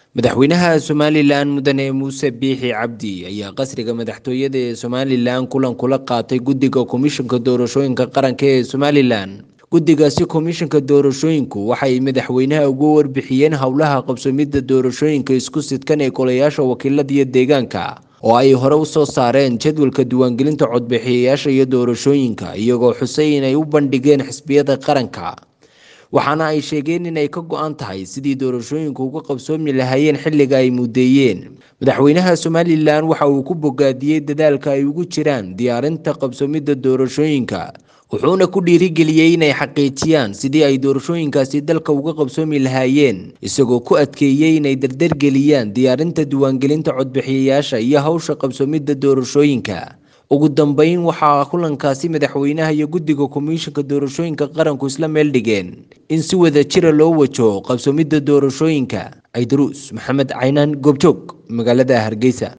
madaxweynaha somalilan mudane muuse biixi cabdi ayaa qasriga madaxtooyada ee somalilan kulan kula qaatay guddiga komishanka doorashooyinka qaranka ee somalilan guddigaasi komishanka doorashooyinku waxay madaxweynaha ugu warbixiyeen howlaha qabsoomidda doorashooyinka isku sidkan ee golayaasha wakiilada iyo deegaanka oo ay hore u soo saareen jadwalka diiwaangelinta codbixiyayaasha iyo doorashooyinka iyagoo xusay inay u bandhigeen xisbiyada qaranka waxaana ay sheegeen inay ka go-an tahay sidii doorashooyinku uga qabsoomi lahaayeen xilliga ay mudeeyeen madaxweynaha somalilan waxa uu ku bogaadiyey dadaalka ay ugu jiraan diyaarinta qabsoomidda doorashooyinka wuxuuna ku dhiirigeliyey inay xaqiijiyaan sidii ay doorashooyinkaasi dalka uga qabsoomi lahaayeen isagoo ku adkeeyey inay dardargeliyaan diyaarinta diiwaangelinta codbixiyayaasha iyo hawsha qabsoomidda doorashooyinka ugu dambeyn waxaa kulankaasi madaxweynaha iyo guddiga komishanka doorashooyinka qaranku isla meel dhigeen in si wada jira loo wajaho qabsoomidda doorashooyinka ciidruus maxamed caynaan goobjoog magaalada hargeysa